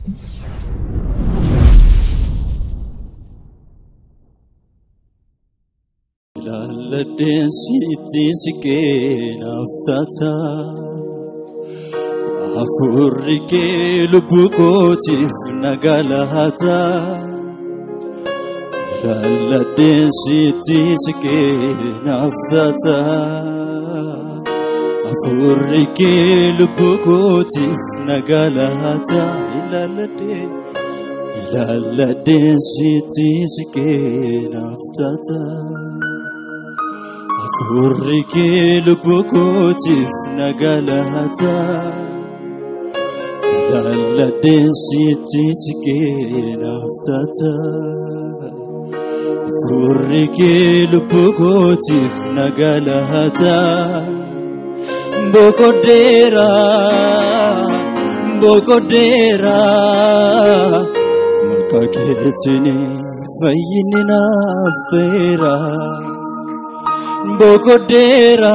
Ilaalladheen sitti siqee naaf taata. Hafuurri kee lubbuu kootiif nagaa laata. Ilaalladheen sitti siqee naaf taata. Hafuurri kee lubbuu kootiif nagaa laata. Ilaalladheen ilaalladheen sitti siqee naaf taata. Hafuurri kee lubbuu kootiif nagaa laata. Ilaalladheen sitti siqee naaf taata. Hafuurri kee lubbuu kootiif nagaa laata. Boqoddeera, boqoddeera. Maqaa keetiin fayyinni naaf ta'eera. Boqoddeera,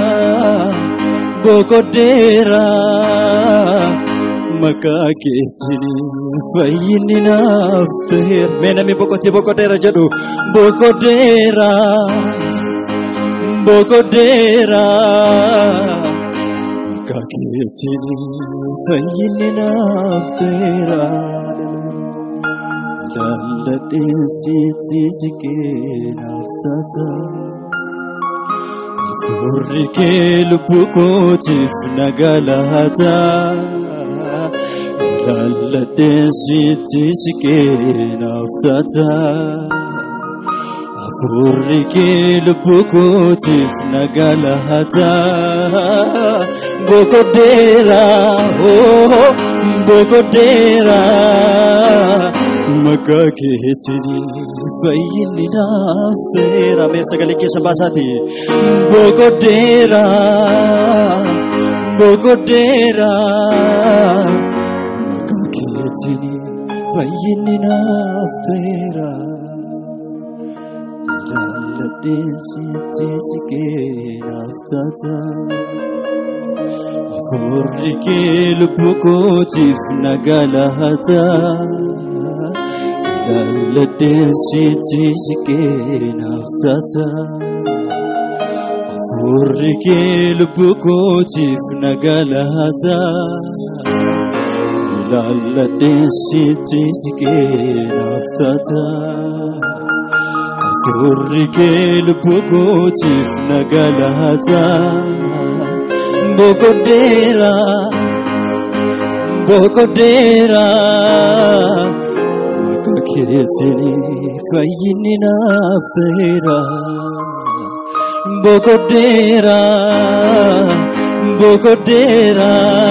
boqoddeera. Maqaa keetiin fayyinni naaf ta'eera. Mee namni boqotee boqoddeera jedhu boqoddeera, boqoddeera. Maqaa keetiin fayyinni naaf ta'eera. Ilaalladheen sitti siqee naaf taata. Hafuurri kee lubbuu kootiif nagaa laata. Ilaalladheen sitti siqee naaf taata. Hafuurri kee lubbuu kootiif nagaa laata. Boqoddeera, oh, boqoddeera. Maqaa keetiin fayyinni naaf ta'eera. Mee sagalee keessa baasaati. Boqoddeera, boqoddeera. Maqaa keetiin fayyinni naaf ta'eera. Ilaalladheen sitti siqee naaf taata. Hafuurri kee lubbuu kootiif nagaa laata. Ilaalladheen sitti siqee naaf taata. Hafuurri kee lubbuu kootiif nagaa laata. Ilaalladheen sitti siqee naaf taata. Hafuurri kee lubbuu kootiif nagaa laata. Boqoddeera, boqoddeera. Maqaa keetiin fayyinni naaf ta'eera. Boqoddeera, boqoddeera.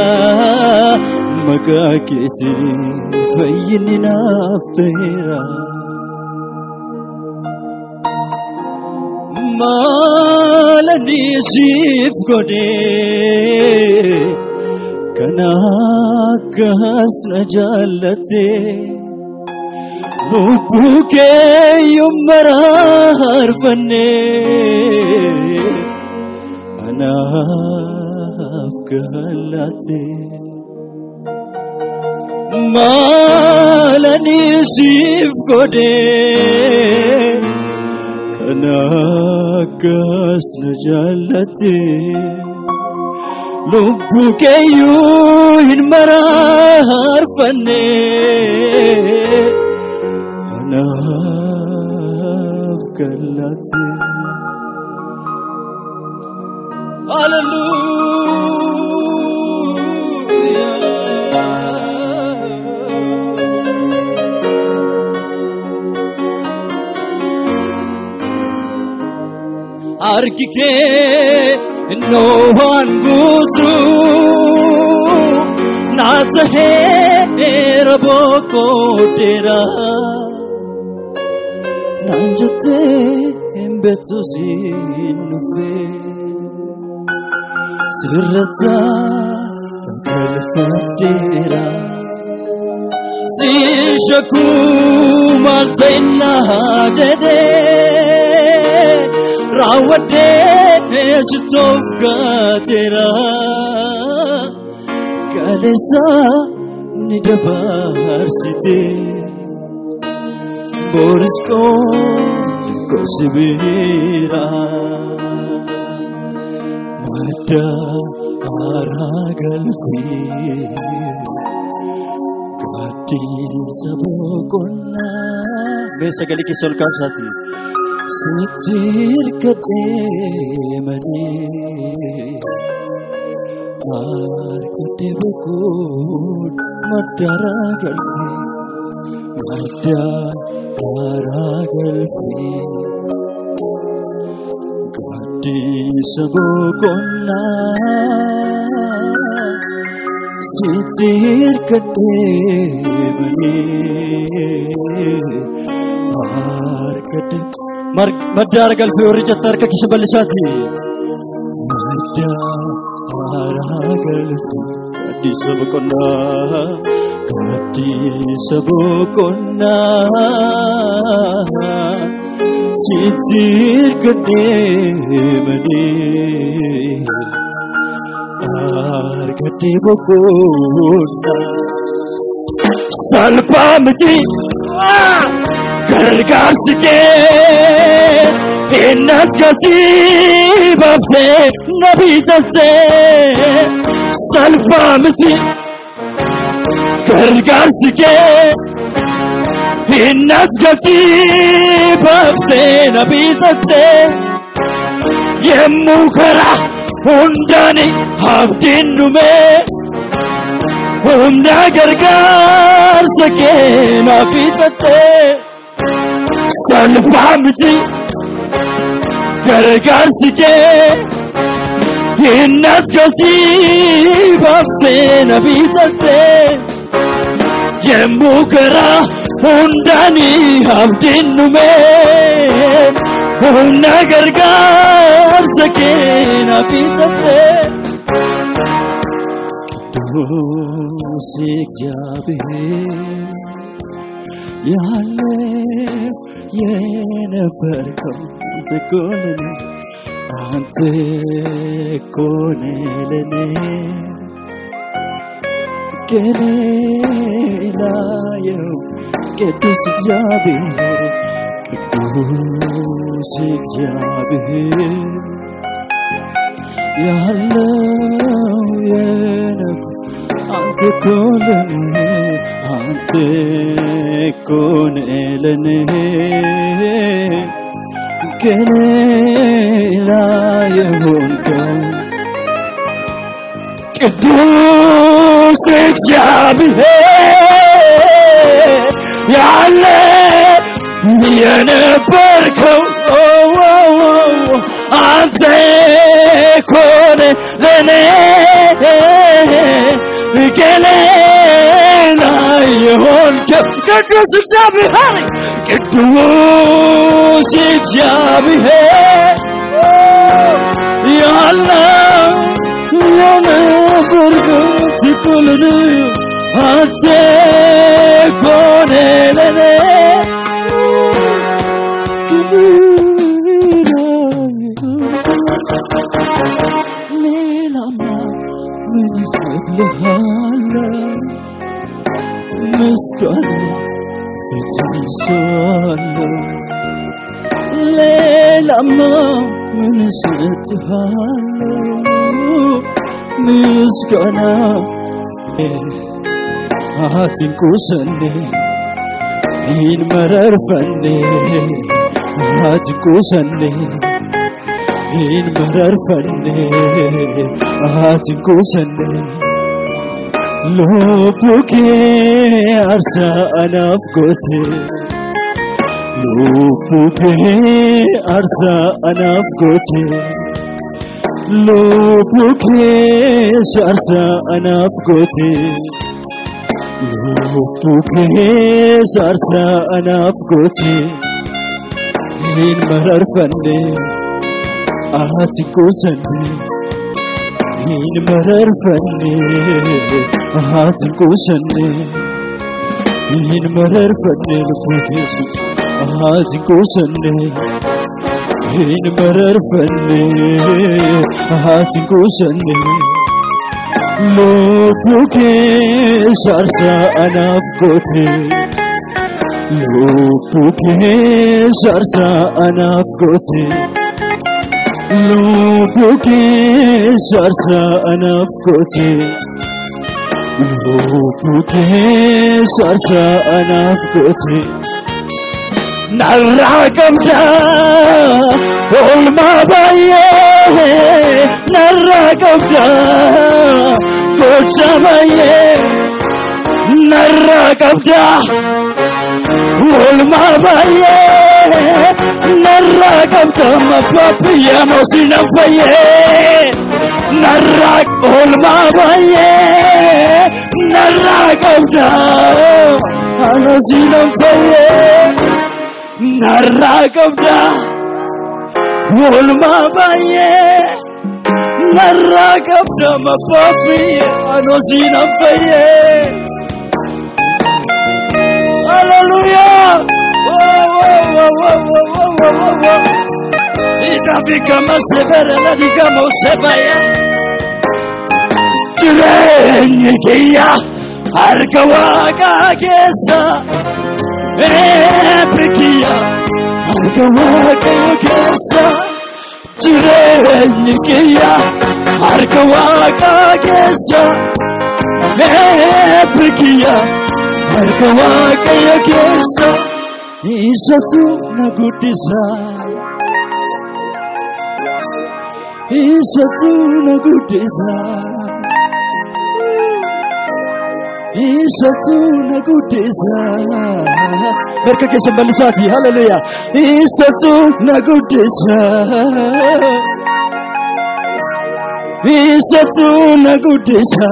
Maqaa keetiin fayyinni naaf ta'eera. Maalani siif godhee kan akkas na jaallate lubbuu keeyyuu maraarfanne anaaf gallaate. Maalani siif godhee. Kan akkas na jaallate lubbuu keeyyuu hin maraarfanne anaaf gallaate. Harki kee innoo waan guutuu naa taheera boqoddeera. Naan jettee hin beektu siin dhufee sirratti galfadheera. Si shakkuu maal ta'inaa jedhee raawwadhee sitoof gaateera. Kaleessa Har'aanni dabarsite Boris gosi bira Madda haaraa galfii Gaaddisa boqonnaa Mee sagalee keessa ol kaasaati Sitti hirkadhee malee Harkadhee boqoon madda haaraa galfii Madda haaraa galfii Gaaddisa boqonnaa Sitti hirkadhee malee Harkadhee madda haaraa galfii warri jetta harka keessa bal'isaati. Madda haaraa galfii gaaddisa boqonnaa gaaddisa boqonnaa sitti hirkadhee malee harkadhee boqonnaa salphaa miti gargaarsi kee innas gatii baaftee na bitattee salphaa miti gargaarsi kee innas gatii baaftee na bitattee yemmuu karaa hundaani abdiin dhumee humna gargaarsa kee na bitattee salphaa miti gargaarsi kee innas gatii baaftee na bitattee yemmuu karaa hundaani abdiin dhumee humna gargaarsa kee na bitattee ቅዱስ እግዚአብሔር ያለ የነበርከው አንተ እኮ ነህ አንተ እኮ ነህ ለኔ ገሌላየው ቅዱስ እግዚአብሔር ቅዱስ እግዚአብሔር ያለው የነብ አንተ እኮ ለኔ አንተ እኮ ነህ ለኔ ከሌላ የሆንከው ቅዱስ እግዚአብሔር ያለ የነበርከው አንተ እኮ ነህ ለኔ ከሌላ የሆንከው ቅዱስ እግዚአብሔር ቅዱስ እግዚአብሔር ያለው የነበርከው ትኩልን አንተ እኮ ነህ ለኔ ሌላማ ምን ይፈልሃለሁ ምስጋና እትይዛለሁ ሌላማ ምን እሰጥሃለሁ ምስጋና አትንቁሰኔ ይህን መረርፈኔ አትንቁሰኔ ይህን መረርፈኔ አትንቁሰኔ ሎቡኬ አርሳ አናፍቆቴ ሎቡኬ አርሳ አናፍቆቴ ሎቡኬ አርሳ አናፍቆቴ ሎቡኬ አርሳ አናፍቆቴ ይህን መረርፈኔ አትንቁሰኔ ይህን መረርፈኔ አትንቁሰኔ ይህን መረርፈኔ ልቦት ኢየሱስ አትንቁሰኔ ይህን መረርፈኔ አትንቁሰኔ lubbuu keessa aarsaa anaaf goote lubbuu keessa aarsaa anaaf goote lubbuu keessa aarsaa anaaf goote lubbuu keessa aarsaa anaaf goote. narraa qabda oolmaa baay'ee narraa qabda gocha baay'ee narraa qabda oolmaa baay'ee narraa qabda mabbaa biyya moosina fayyee narraa oolmaa baay'ee narraa qabda moosina fayyee. narraa qabda oolmaa baay'ee narraa qabda mabbaabbiyye anoo siinan fayyee haleluyaa idabigama seberela digama usebaya jireenyi kiyya harka waaqaa keessa eebbikiya harka waaqayyo keessa jireenyi kiyya harka waaqaa keessa eebbikiya harka waaqayyo keessa isatu na guddisa isatu na guddisa isatu na guddisa harka keessa bal'isaati haleluyaa isatu na guddisa isatu na guddisa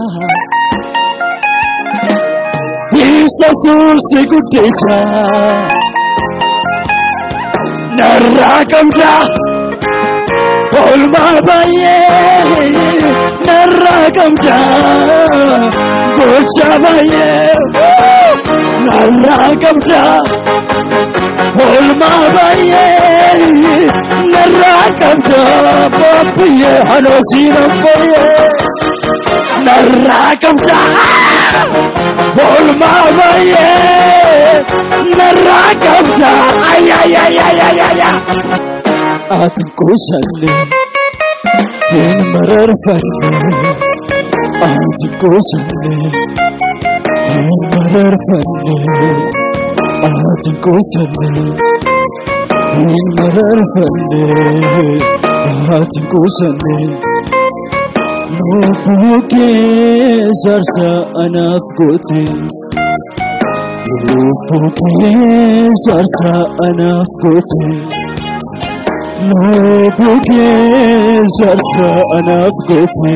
isatu si guddisa narraa qabda oolmaa baay'ee narraa qabda gocha baay'ee narraa qabda oolmaa baay'ee narraa qabda baabbiyee hanoosiina fayyee narraa qabda oolmaa baay'ee narraa qabda ayayayayayaya ati kuusanne hin mararfanne ati kuusanne hin mararfanne ati kuusanne hin mararfanne ati kuusanne lubbuu keessa aarsaa anaaf goote lubbuu keessa aarsaa anaaf goote. lubbuu keessa aarsaa anaaf goote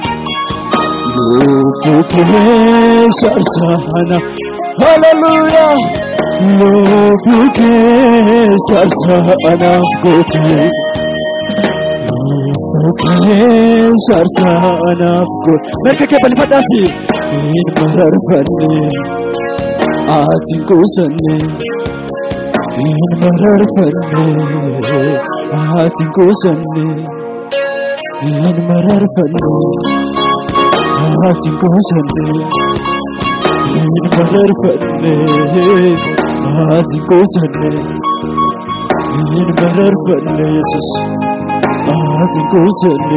lubbuu keessa aarsaa anaaf haleluyaa lubbuu keessa aarsaa anaaf goote lubbuu keessa aarsaa anaaf goote merka kee balfadhaati hin mararfanne ati hin quusanne hin mararfanne ati kuusanne hin mararfanne ati kuusanne hin mararfanne ati kuusanne hin mararfanne yesus ati kuusanne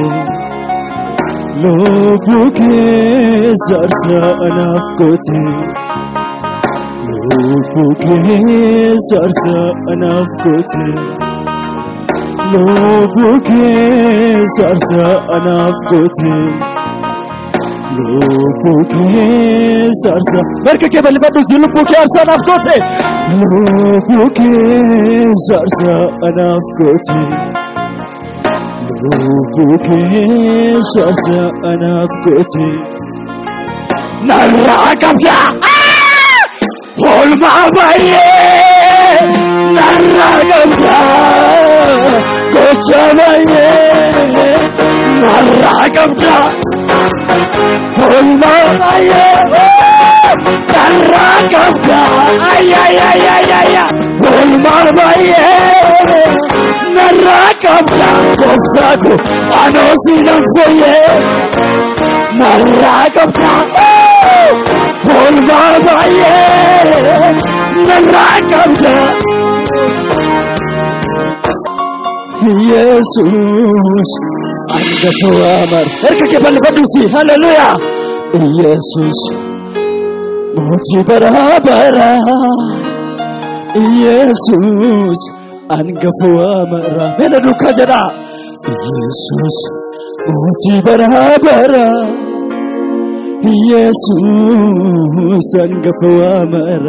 lubbuu keessa aarsaa anaaf goote lubbuu keessa aarsaa anaaf goote. lubbuu keessa aarsaa anaaf goote lubbuu keessa aarsaa marka kee bal'ifadhu lubbuu kee aarsaa anaaf goote lubbuu keessa aarsaa anaaf goote lubbuu keessa aarsaa anaaf goote narraa qabda oolmaa baay'ee narraa qabda gocha baay'ee narraa qabda oolmaa baay'ee narraa qabda ayayayayaya oolmaan baay'ee narraa qabda gooftaako anoo si namsayye narraa qabda oolmaan baay'ee narraa qabda ኢየሱስ አንገቱ አመር እርክክ በልፈዱሲ ሃሌሉያ ኢየሱስ ሞቲ በራበራ ኢየሱስ አንገፉ አመራ ሄነዱ ከጀዳ ኢየሱስ ሞቲ በራበራ ኢየሱስ አንገፉ አመራ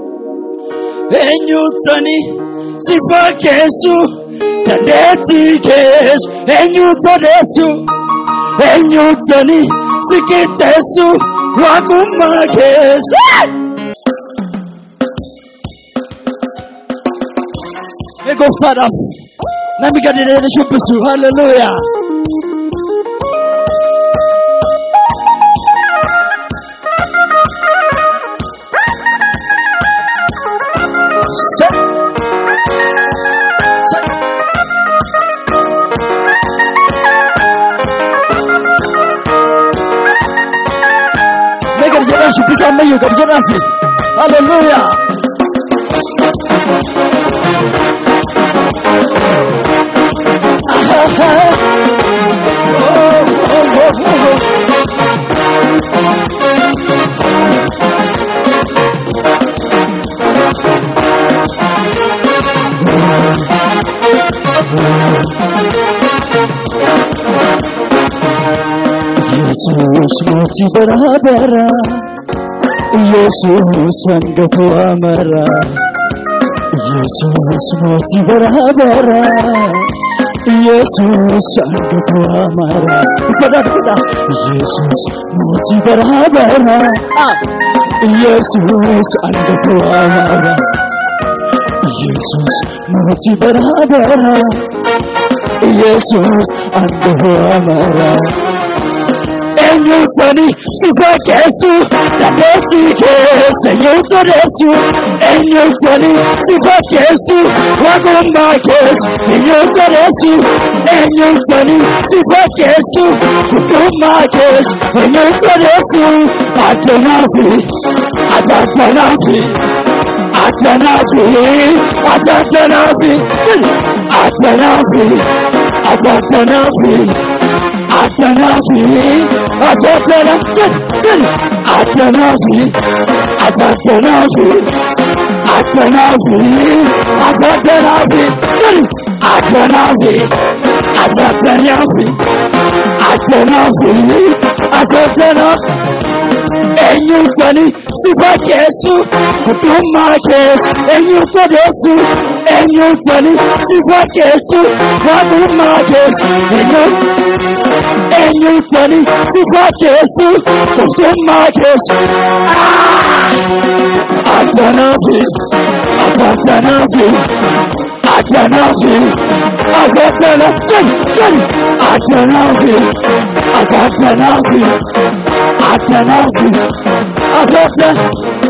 ኤኙተኒ ሲፋኬሱ dandeettii kees eenyutu odeessu eenyutani si qixxeessu waaqummaa kees Mee gooftaadhaaf namni gadi deemee shubbisu halleluuyaa. Mee gadi jedhaan shubbisa ammayyuu gadi jedhaati. Halleluuyaa. ኢየሱስ ሞቲ በራበራ ኢየሱስ አንገፉ አመራ ኢየሱስ ሞቲ በራበራ ኢየሱስ አንገፉ አመራ በዳ በዳ ኢየሱስ ሞቲ በራበራ ኢየሱስ አንገፉ አመራ ኢየሱስ ሞቲ በራበራ ኢየሱስ አንገፉ አመራ eenyutani si fakkeessu dandeettii keessa eenyutu odeessu eenyutani si fakkeessu waaqummaa keessa eenyutu odeessu eenyutani si fakkeessu guddummaa keessa eenyutu odeessu addanaafi addanaafi addanaafi addanaafi addanaafi addanaafi. Adanafi, Adana, Jin, Jin, Adanafi, Adanafi, Adanafi, Adanafi, Jin, Adanafi, Adanafi, Adanafi, Adanafi. Eenyutani si fakkeessu guddummaa keessa eenyutu odeessu eenyutani si fakkeessu waaqummaa keessa eenyutu. eenyutani si fakkeessu guddummaa keessa. Addanaafi, addanaafi, addanaafi, addanaa, jali, jali, addanaafi, addanaafi, addanaafi, addanaa.